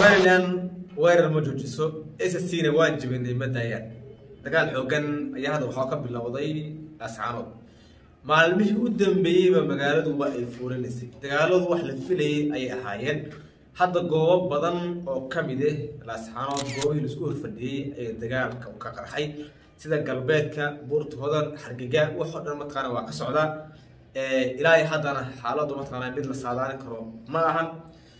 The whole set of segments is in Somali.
somalilan weerar ma joojiso s c na waan jibinay ma daayaan dagaal xoogan ayaa hadda waxaa ka bilowday ascaanood maalmihii u dambeeyeyba magaaladu waa ay fuulinaysay dagaaladu wax la filayay ayay ahaayeen hadda goobo badan oo ka mid ah laascaanood goobihii laisku horfadhiyey ee dagaalka ka qarxay sida galbeedka buurta hodan hargega waxoo dhan mataqaana waa ka socdaa ilaahay haddana xaaladdu mataqaana mid la saadaalin karo ma ahan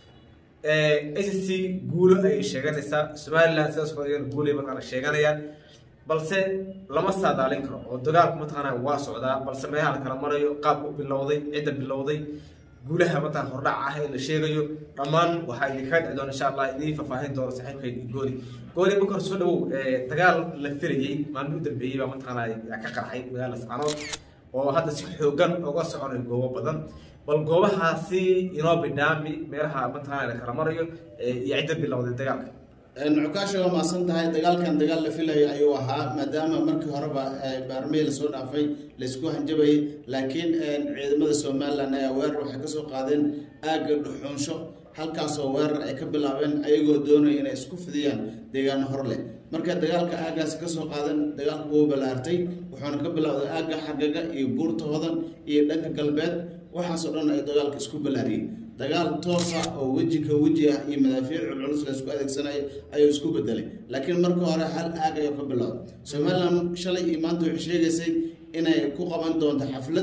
s c guulo ayay sheeganaysaa somaliland sidaas kale guulay mataqaana sheeganayaan balse lama saadaalin karo oo dagaalku mataqaana waa socdaa balse meelaha la kala marayo qaabka u bilowday cidda bilowday guulaha mataqana hordhac ah ee la sheegayo dhammaan waxaa idinkaga dhici doona insha allah idiin faahfaahin doona saaxiibkay gooli gooli marka hore soo dhawow dagaal la filayey maalmihii u dambeeyey baa mataqaana ka qarxay magaala sacanood oo hadda si xoogan uga soconayo goobo badan bal goobahaasi inoo bidhaami meelaha mataqaana la kala marayo iyo cidda bilowday dagaalka nucukaasha waa maasan tahay dagaalkan dagaal la filayo ayuu ahaa maadaama markii horeba baarmey lasoo dhaafay laysku hanjabayay laakiin ciidamada somalilan ayaa weerar waxay kasoo qaadeen aagga dhuxuunsho halkaasoo weerar ay ka bilaabeen ayagoo doonaya inay isku fidiyaan deegaano hor leh marka dagaalka aaggaasi kasoo qaadan dagaalku wuu ballaartay wuxuuna ka bilowday aagga xargaga iyo buurta hodan iyo dhanka galbeed waxaasoo dhan ay dagaalka isku ballaariyey dagaal toosa oo weji ka weji ah iyo madaafiic culculus la isku adeegsanayo ayuu isku bedelay laakiin marka hore hal aag ayuu ka bilowday somalilan shalay iyo maanta waxay sheegaysay inay ku qaban doonto xaflad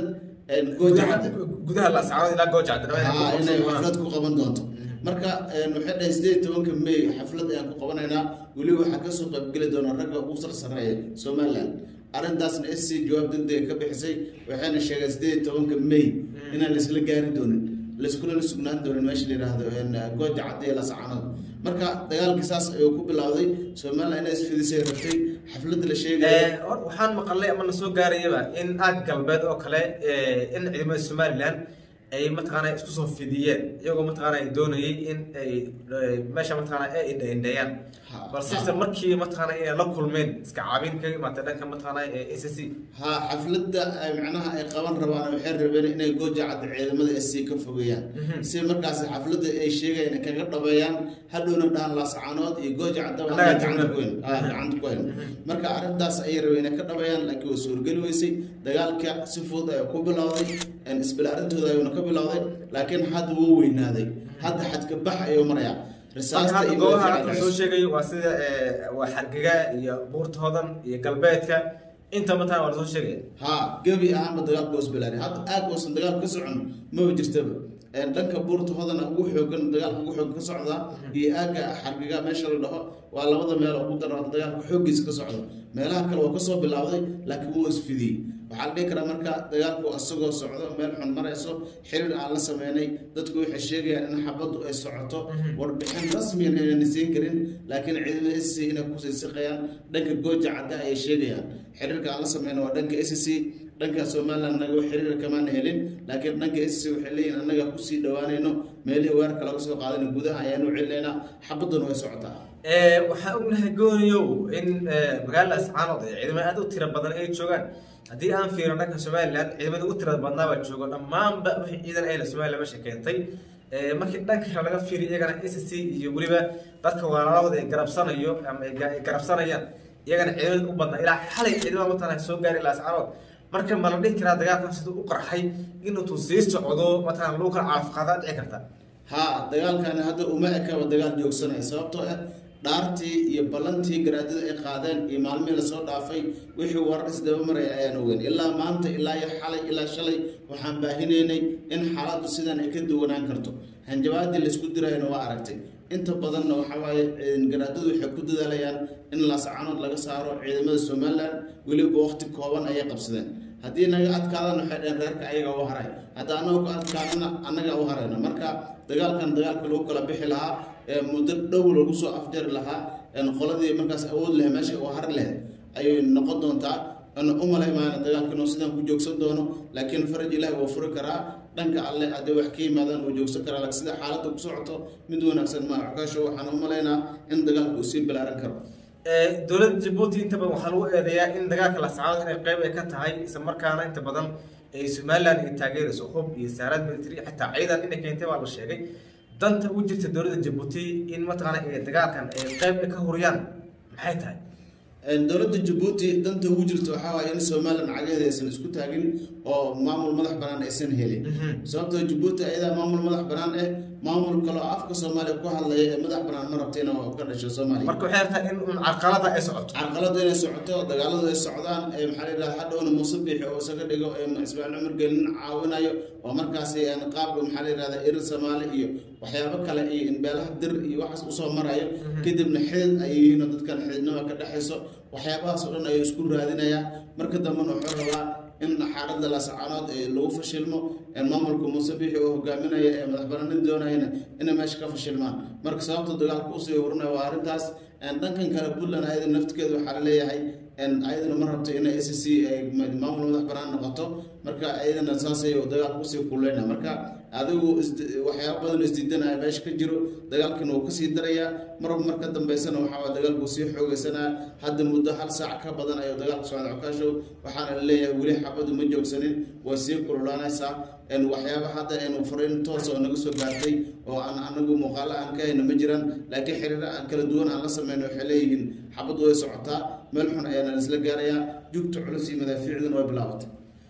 gudaha laascaanood ilaa goojacda inay xaflad ku qaban doonto marka waxay dhahay sideed tobanka may xaflad ayaan ku qabanaynaa weliba waxaa kasoo qaybgeli doona ragga ugu sarsareeya somalilan arrintaasna s c jawaab degdega ka bixisay waxayna sheegeen sideed tobanka may inaan laisla gaari doonin laiskulana sugnaan doonin meesha la yidhaahdo gooja cadda iyo lascaanood marka dagaalkii saas ayuu ku bilowday somalilan inay isfidisay rabtay xafladda la sheegaya waxaan maqalay ama lasoo gaarayaba in aag galbeed oo kale in ciidamada somalilan ay mataqaana isku soo fidiyeen iyagoo mataqaana ay doonayay in ay meesha mataqaana ay indhaindheeyaan balse isla markii mataqaana inay la kulmeen iska caabin kaga imaatay dhanka mataqaana s c ha xafladda macnaha ay qaban rabaan waxay rabeen inay gooja cadda ciidamada s c ka fogeeyaan si markaas xafladda ay sheegayaan kaga dhabeeyaan hadhowna dhahan laascaanood iyo gooja caddaba gacanta ku hayn marka arrintaas ayay rabeen inay ka dhabeeyaan laakiin way suurgeli weysay dagaalka si fudud ayaa ku bilowday isbila arrintooda ayuuna ka bilowday laakiin hadda wuu weynaaday hadda xadka bax ayuu marayaa soo sheegay waa sida waa xargega iyo buurta hodan iyo galbeedka inta mataqana waa lasoo sheegaya ha gebi ahaanba dagaalka waa isbilaari hadda aag uusan dagaal ka socon maba jirtaba dhanka buurta hodana ugu xoogan dagaalka ugu xoog ka socdaa iyo aagga xargiga meesha la dhaho waa labada meel ugu daran dagaalka xooggiisa ka socda meelaha kale waa kasoo bilowday laakiin wuu isfidiyey waxaa la dhihi karaa marka dagaalku isagoo socdo meel xun marayso xiriir aan la sameynay dadku waxay sheegayaan in xabaddu ay socoto warbixin rasmiyan inayna siin karin laakiin ciidamada s c inay kusii siqayaan dhanka gooja cadda ayay sheegayaan xiriirka aan la sameyna waa dhanka s c dhanka somalilan anaga xiriir kamaana helin laakiin dhanka s c waxay leeyihin annaga kusii dhawaanayno meelihii weerarka laga soo qaadana gudaha ayaanu celinaynaa xabadduna way socotaa waxaan ognahay gooniyow in magaalada ascaanood ee ciidamo aad u tiro badan ay joogaan haddii aan fiirino dhanka somalilan ciidamada ugu tirada badnaabaa joogo dhammaanba wixii ciidan ayla somalilan meesha keentay markii dhanka kale laga fiiriyo iyagana s c iyo weliba dadka walaalahooda ay garabsanayo ama ay garabsanayaan iyagana ciidamada u badnaa ilaa xalay ciidamada mataqana soo gaari ilaa ascaanood marka ma la dhihi karaa dagaalkan siduu u qarxay inuutuu sii socdo mataqana lagu kala caafqaadaa dhici karta ha dagaalkani hadda uma ekaba dagaal joogsanaya sababtoo ah dhaartii iyo ballantii garaadada ay qaadeen iyo maalmihii lasoo dhaafay wixii warar isdaba maraya ayaan ogeyn ilaa maanta ilaa iyo xalay ilaa shalay waxaan baahinaynay in xaaladdu sidan ay ka duwanaan karto hanjabaadii laysku dirayana waa aragtay inta badanna waxaa waaye garaadadu waxay ku dadaalayaan in laascaanood laga saaro ciidamada somalilan weliba waqti kooban ayay qabsadeen haddii naga adkaadana waxay dhaheen reerka ayaga u haray hadda annaga ku adkaadana annaga u harayna marka dagaalkan dagaalka lagu kala bixi lahaa muddo dhow lagu soo afjari lahaa qoladii markaas awood leh meesha uu har leh ayay noqon doontaa u malay maana dagaalka inuu sidaan ku joogsan doono laakiin faraj ilaahi wuu furi karaa dhanka alle haddii wax ka yimaadaan wuu joogsan karaa laakiin sida xaaladda ku socoto mid wanaagsan maa xukaasho waxaan u malaynaa in dagaalku uu sii balaaran karo dowladda jabuuti inta badan waxaa lagu eedeeyaa in dagaalka lascaanood inay qayb ay ka tahay isla markaana inta badan ay somalilan ay taageerayso hub iyo saaraad military xitaa ciidan inay keentay baa la sheegay danta ugu jirta dowladda jabuuti in mataqaana ay dagaalkan ay qayb ka huriyaan maxay tahay dowladda jabuuti danta ugu jirta waxaa waaye in somalilan cagaheeda aysan isku taagin oo maamul madax banaan aysan helin sababtoo jabuuti ayadaa maamul madax banaan eh maamul kale oo afka soomaaliya ku hadlaya ee madax banaan ma rabta inuu ka dhasho soomaaliya marka waxay rabtaa in un carqalada ay socoto carqaladu inay socoto dagaaladu ay socdaan ee maxaa la yidhahda hadhowna muuse biixi oo isaga dhigo ee ismaaciil cumar gelin caawinayo oo markaasi qaabka maxaa la yidhahda irir soomaali iyo waxyaabo kale iyo in beelaha dir iyo waxaas usoo marayo kadibna xidid ay yihiin oo dadkan xididnima ka dhexayso waxyaabahaas oo dhan ayuu isku raadinayaa marka dambena wuxuu rabaa in xaaladda laasacaanood ee lagu fashilmo maamulka muuse biixi oo hogaaminaya ee madaxbanaanin doonayana inay meesha ka fashilmaan marka sababta dagaalka usii horinaya waa arrintaas dhankan kale puntland ayada naftigeeda waxaa la leeyahay ayadana ma rabto in a c c ay maamul madax banaan noqoto marka ayadana saasay dagaalka usii kuleynaya marka adigu waxyaaba badan isdiidanaya meesha ka jiro dagaalkan wuu kasii darayaa marba marka dambeysana waxaa dagaalku sii xoogeysanaya hadda muddo hal saac ka badan ayuu dagaalka socda cokaashow waxaana la leeyahay weli xabadu ma joogsanin waa sii kululaanaysaa waxyaaba hadda aynu fariin toos oo naga soo gaartay oo aan anagu muuqaalo aan ka hayno ma jiraan laakiin xiriiro aan kala duwan aan la sameyno waxay leeyihiin xabadu way socotaa meel xun ayaana isla gaarayaa jugta culus iyo madaafiicduna way bilaabatay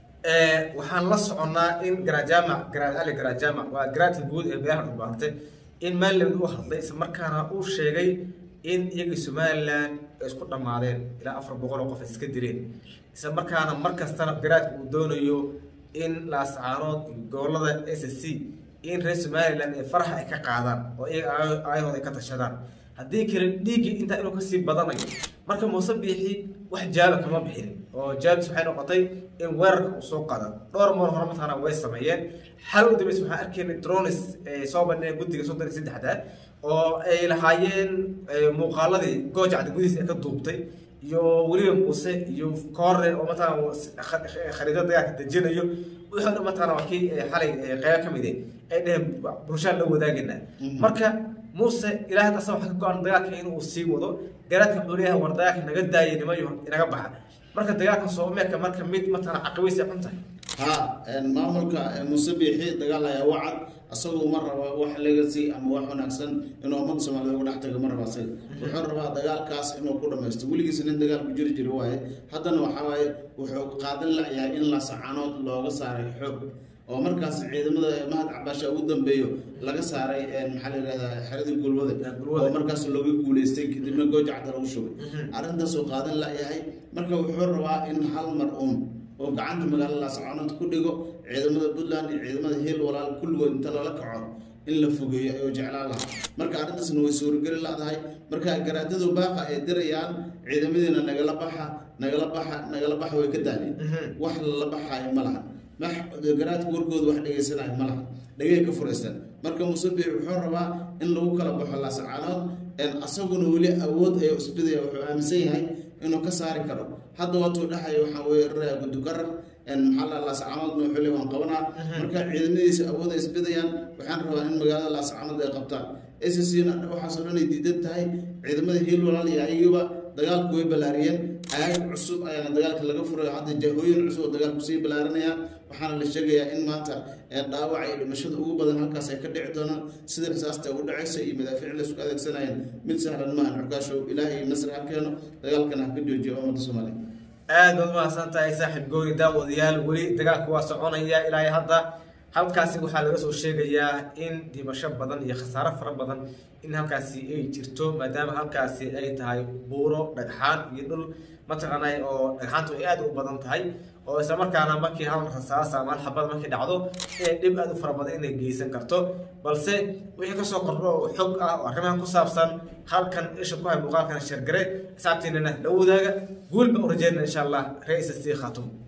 waxaan la soconnaa in garajaamac garaad ali garajaamac waa garaadka guud ee beeraha dhubaantay in maaliland u hadlay isla markaana uu sheegay in iyagii somalilan ay isku dhammaadeen ilaa afar boqol oo qof ay iska dileen isla markaana mar kastana garaadka uu doonayo in laascaanood iyo gobolada s c in reer somalilan ee faraxa ay ka qaadaan oo iyaga aayahooda ay ka tashadaan haddii kale dhiiggii intaa inuu kasii badanayo marka muuse biixi wax jaaba kama bixin oo jaabis waxay noqotay in weerarka uu soo qaada dhowr mar hore mataqaana way sameeyeen xal u dambeys waxaan arkaynay dronis ay soo bandhigeen guddiga soddon iyo saddexda oo ay lahaayeen muuqaaladii goojacda gudihiisa ay ka duubtay iyo weliba muuse iyo koore oo mataqaana khariidada dagaalka dejinayo wixii dhan mataqaana waa kii xalay qeybo ka mid ay dheheen bulshada la wadaagayna marka muuse ilaahay asa waxa ka go-an dagaalka inuu sii wado garaadka wuxuu leeyahay war dagaalka naga daayay nimayo inaga baxa marka dagaalka soomeerka marka mid mataqaana caqibaysi xun tahay ha maamulka muuse biixi dagaal ayaa wacad asagu ma raba wax legacy ama wax wanaagsan inuu ummadda soomaalida uga dhex tago ma raba asaga wuxuu rabaa dagaalkaas inuu ku dhamaysto weligiisa nin dagaal ku jiri jiri waaye haddana waxaa waaye wuxuu qaadan layahay in laasacanood looga saaray xoog oo markaas ciidamada mahad cabaasha ugu dambeeyo laga saaray maxaa la yidhahdaa xeradii gulwada oo markaas looga guuleystay kadibna goojacda lagu shugay arrintaasuu qaadan layahay marka wuxuu rabaa in hal mar uun oo gacanta magaalada laascaanood ku dhigo ciidamada puntland iyo ciidamada heel walaal kulligood inta lala kaco in la fogeeyo ayuu jeclaan lahaa marka arrintaasna way suurageli ladahay marka garaadadu baaqa ay dirayaan ciidamadiina nagala baxa nagala baxa nagala baxa way ka daaleen wax lala baxaayo ma laha garaadka warkooda wax dhegeysanayo ma laha dhegey ka furaystaan marka musabiix wuxuu rabaa in lagu kala baxo laasacaanood asaguna weli awood ay isbidaya wuxuu aaminsan yahay inuu ka saari karo hadda waatuu dhexaya waxaa weeraraya gudugarar maxaa la laascaanoodna wuxuu le waan qabanaa marka ciidamadiisa awood ay isbidayaan waxaan rabaa in magaalada laascaanood ay qabtaan scna waxaasoo dhan ay diidan tahay ciidamada hiil walaal iyo ayagiba dagaalku way ballaariyeen aag cusub ayaana dagaalka laga furay hadda jahooyin cusub oo dagaalku sii ballaarinaya waxaana la sheegayaa in maanta dhaawaca iyo dhimashada ugu badan halkaas ay ka dhici doonaan sida rasaasta ugu dhacaysa iyo madaafiic la isku adeegsanayeen mid sahlan maahan xukaashow ilaahay nasri ha keeno dagaalkana ha ka joojiyo ummadda soomaaliya aad baad umahadsan tahay saaxiib gooni daawadayaal weli dagaalku waa soconaya ilaa hadda halkaasi waxaa laga soo sheegayaa in dhimasho badan iyo khasaaro fara badan in halkaasi ay jirto maadaama halkaasi ay tahay buuro dhagxaan iyo dhul mataqaanay oo dhagxaantu ay aad u badan tahay oo isla markaana markii hal rasaas ama hal xabad markay dhacdo inay dhib aad u fara badan inay geysan karto balse wixii kasoo kordho oo xog ah oo arrimahan ku saabsan halkan isha ku hay muuqaalkan shargare xisaabtiinana la wadaaga guul baan u rajeynana insha allah ra-iisa sii khaatumo